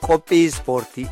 qophii ispoortii.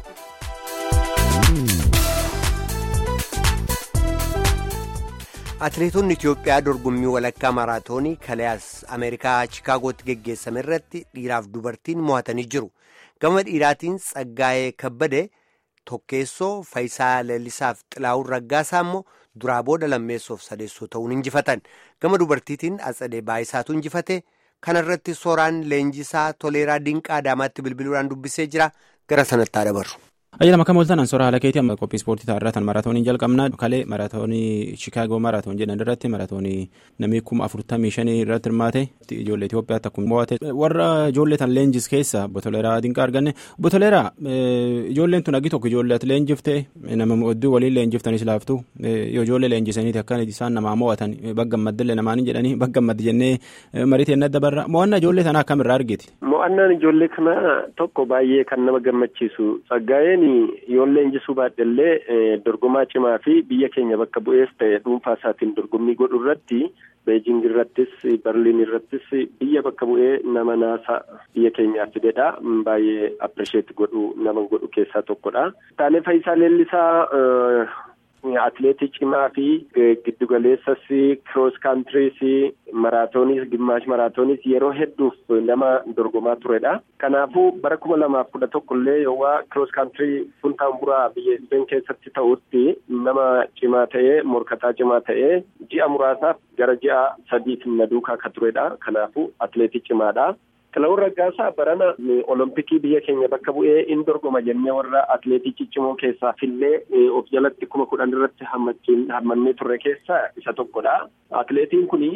Atileetonni Itiyoophiyaa dorgommii walakkaa maaraatoonii kalees Ameerikaa Chikaagootti geggeessame irratti dhiiraaf dubartiin mo'atanii jiru. Gama dhiiraatiin Tsaggaayee Kabbadee Tokkeessoo Fayisaa Leellisaaf Xilaawun Raggaasaa immoo duraa booda lammeessoof sadeessoo ta'uun injifatan. Gama dubartiitiin Atsadee Baayisaatu injifate. Kana irratti sooraan leenjisaa Toleeraa Dinqaa Adaamaatti bilbiluudhaan dubbisee jira. Gara sanatti haa dabarru. Ayyala makka mooltan ansoora haala keetii amma qophii ispoortii taa'arraa tan maraatooniin jalqabnaa kalee maraatoonii Chicaagoo maraatoon jedhan irratti maraatoonii namni kuma afurtamii shanii irratti hirmaate ijoollee Itoophiyaatti akkuma mo'ate warra ijoollee tan leenjis keessa Botoleeraa Dinqaa arganne Botoleeraa ijoolleen tun agi tokko ijoollee ati leenjifte nama hedduu waliin leenjiftanis laaftu yoo ijoollee leenjisaniiti akka isaan namaa mo'atan baggammaddillee namaanii jedhanii baggammaddi jennee marii teennee dabarra mo'annaa ijoollee tanaa akkamirraa argiti. Mo'annaan ijoollee kana tokko baay'ee kan nama gammachiisu Tsaggaayeen yoo leenjisuu baadhellee dorgomaa cimaa fi biyya keenya bakka bu'ees ta'e dhuunfaa isaatiin dorgommii godhu irratti beejing irrattis berliin irrattis biyya bakka bu'ee nama naasa biyya keenyaa fidedha baay'ee appirisheet godhu nama godhu keessaa tokkodha. Taalee Fayisaa Leellisaa atileetii cimaa fi giddugaleessas kiroos kaantiriis maraatooniis gimaash maraatooniis yeroo hedduuf nama dorgomaa turedha. Kanaafuu bara kuma lamaaf kudha tokko illee yoowwaa kiroos kaantirii funtaanburaa biyya Isbeen keessatti ta'utti nama cimaa ta'ee morkataa cimaa ta'ee ji'a muraasaaf gara ji'a sadiif na duukaa akka turedha. Kanaafuu atileetii cimaadha. Xilaawun Raggaasaa barana olompikii biyya keenya bakka bu'ee in dorgoma jennee warra atileetii ciccimoo keessaa fillee of jalatti kuma kudhan irratti hammannee turre keessaa isa tokkodha. Atileetiin kun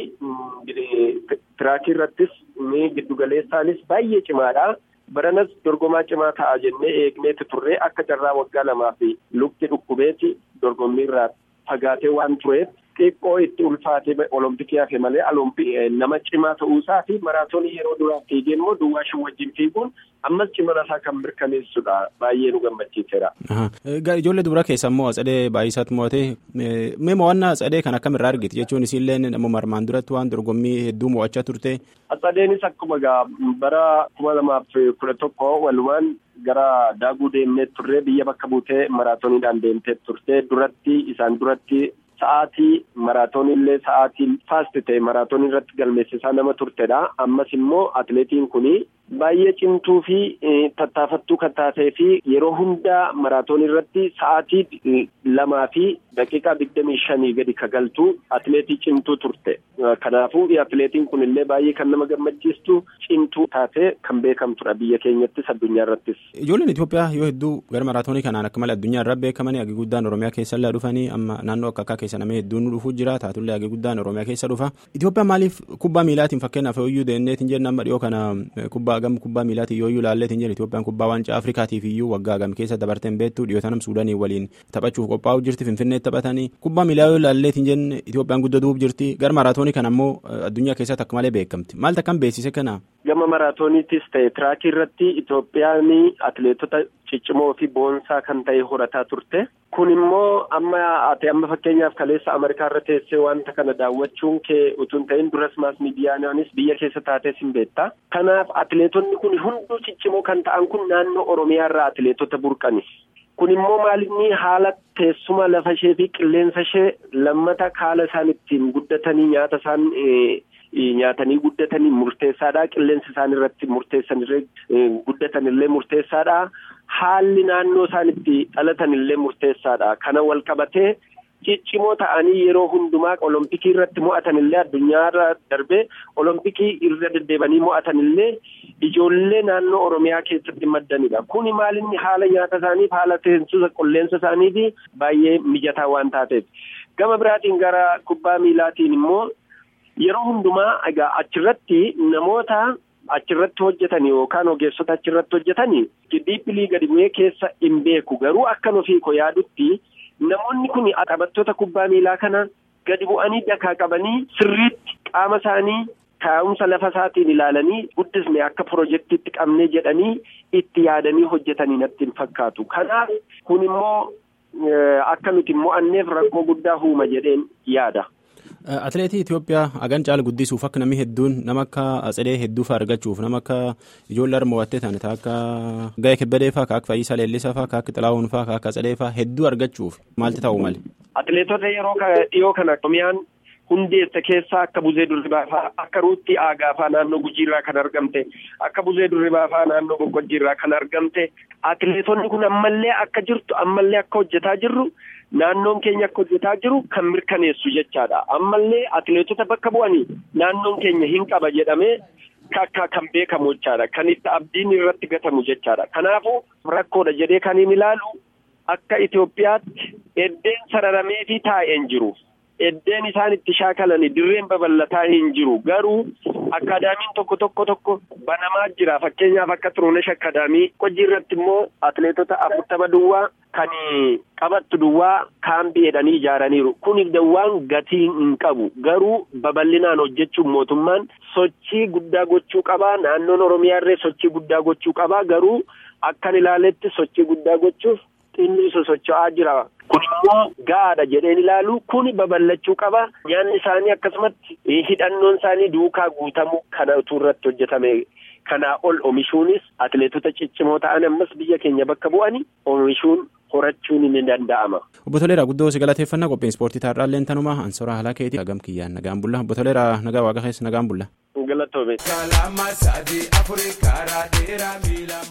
tiraakii irrattis giddugaleessaanis baay'ee cimaadha. Baranas dorgomaa cimaa ta'a jennee eegneeti turre akka carraa waggaa lamaa fi lukti dhukkubeeti dorgommii irraa fagaatee waan tureef. xiqqoo itti ulfaatee olompikii hafe malee nama cimaa ta'uusaa fi maraatoonii yeroo duraaf fiigee immoo duwwaa shan wajjin fiiguun ammas cimina isaa kan mirkaneessudha baay'ee nu gammachiiseera. Ijoollee dubaraa keessa immoo Atsadee Baay'isaatti mo'ate mee mo'annaa Atsadee kan akkamirraa argite jechuun isiillee namuma armaan duratti waan dorgommii hedduu mo'achaa turte. Atsadeenis akkuma bara kuma lamaaf kudha tokko walumaan gara daaguu deemnee turre biyya bakka buutee maraatooniidhaan deemtee turte duratti isaan duratti. Sa'aatii maraatoonii illee sa'aatii faasti ta'e maraatoonii irratti galmeessisaa nama turtedha. Ammas immoo atileetiin kun baay'ee cimtuu fi tattaafattuu kan taatee fi yeroo hundaa maraatoonii irratti sa'aatii lamaa fi daqiiqaa digdamii shanii gadi kagaltuu atileetii cimtuu turte. Kanaafuu atileetiin kun illee baay'ee kan nama gammachiistu cimtuu taatee kan beekamtudha biyya keenyattis addunyaa irrattis. Ijoolleen Itoophiyaa yoo hedduu gara maraatoonii kanaan akka malee addunyaa irraa beekamanii hagi guddaan Oromiyaa keessa illee dhufanii amma naannoo akka akka keessa namni hedduun nu dhufuu jira taatullee hagi guddaan Oromiyaa keessa dhufa. Itoophiyaan maaliif kubbaa miilaatiin fakkeenyaaf yooyyuu deemneetiin jenna amma dhiyoo kana kubbaa gam kubbaa miilaatiin yooyyuu laalleetiin jenna Itoophiyaan kubbaa waancaa Afrikaatiif iyyuu waggaa gam keessa dabarteen beektu dhiyootanam Suudaanii waliin taphachuuf qophaa'uu jirti Finfinneetti taphatanii kubbaa miilaa yoo laalleetiin jenne Itoophiyaan guddatuu jirti gara maraatoonii kana ammoo addunyaa keessatti akka malee beekamti maal akkam beeksise kana. Gama maraatooniitis ta'e tiraakii irratti Itoophiyaan atileetota ciccimoo fi boonsaa kan ta'e horataa turte. Kun immoo amma ati amma fakkeenyaaf kaleessa Ameerikaa irra teessee wanta kana daawwachuun kee utuu hin ta'in duras maas miidiyaanis biyya keessa taatees hin beekta. Kanaaf atileetonni kun hunduu ciccimoo kan ta'an kun naannoo Oromiyaa irraa atileetota burqani. Kun immoo maalinni haala teessuma lafa ishee fi qilleensa ishee lammata haala isaan ittiin guddatanii nyaata isaan nyaatanii guddatanii murteessaadha. Qilleensi isaan irratti murteessan guddatan illee murteessaadha. Haalli naannoo isaan itti dhalatan illee murteessaadha. Kana wal qabatee ciccimoo ta'anii yeroo hundumaa olompikii irratti mo'atan illee addunyaarra darbee olompikii irra deddeebanii mo'atan illee ijoollee naannoo Oromiyaa keessatti maddanidha. Kuni maalinni haala nyaata isaaniif haala teessuma qilleensa isaaniif baay'ee mijataa waan taateef. Gama biraatiin gara kubbaa miilaatiin immoo yeroo hundumaa egaa achirratti namoota achirratti hojjetan yookaan ogeessota achirratti hojjetan diippilii gadi bu'ee keessa hin beeku garuu akkan ofii koo yaadutti namoonni kun taphattoota kubbaa miilaa kana gadi bu'anii dakaa qabanii sirriitti qaama isaanii taa'umsa lafa isaatiin ilaalanii guddisne akka pirojektiitti qabnee jedhanii itti yaadanii hojjetanii natti hin fakkaatu kanaaf kun immoo akka nuti mo'anneef rakkoo guddaa uuma jedheen yaada. Atileetii Itoophiyaa hagan caala guddisuuf akka namni hedduun nama akka Atsedee hedduu fa'aa argachuuf nama akka ijoollee harma mo'attee ta'an akka Ga'ee Kebbadee fa'aa akka Fayyisaa Leellisaa fa'aa akka Xilaawun fa'aa akka Atsedee fa'aa hedduu argachuuf maalti ta'uu male. Atileetota yeroo dhiyoo kana Oromiyaan hundeessa keessaa akka Buzee Durribaa fa'aa akka Ruutti Aagaa fa'aa naannoo Gujiirraa kan argamte akka Buzee Durribaa fa'aa naannoo Boqqojjiirraa kan argamte atileetonni kun ammallee akka jirtu ammallee akka hojjetaa jirru. Naannoon keenya akka hojjetaa jiru kan mirkaneessu jechaadha. Ammallee atileetota bakka bu'anii naannoon keenya hin qaba jedhamee akka kan beekamu jechaadha. Kan itti abdiin irratti gatamu jechaadha. Kanaafuu rakkoodha jedhee kan hin ilaalu akka Itoophiyaatti eddeen sararamee fi taa'een jiru. Eddeen isaan itti shaakalanii dirreen babal'ataa hin jiru. Garuu akkaadaamiin tokko tokko tokko banamaa jira. Fakkeenyaaf akka Xurunesh akkaadaamii hojii irratti immoo atileetota afurtama duwwaa kan qabattu duwwaa kaambii jedhanii ijaaraniiru. Kuni duwwaan gatii hin qabu. Garuu babal'inaan hojjechuun mootummaan sochii guddaa gochuu qabaa. Naannoon Oromiyaa irree sochii guddaa gochuu qabaa. Garuu akkan ilaaletti sochii guddaa gochuuf xinni sosocho'aa jira. Kun immoo gahaadha jedheen ilaalu kuni babal'achuu qaba. Nyaanni isaanii akkasumatti hidhannoon isaanii duukaa guutamuu kanatu irratti hojjetame. Kanaa ol oomishuunis atileetota ciccimoo ta'an ammas biyya keenya bakka bu'anii oomishuun horachuun ni danda'ama. Obbo Toleeraa guddoo si galateeffannaa qophiin ispoortii taarraallee tanumaa ansora haala keetii hagam kiyyaan nagaan bulla. Obbo Toleeraa nagaa waaqa keessa nagaan bulla. Galatoome.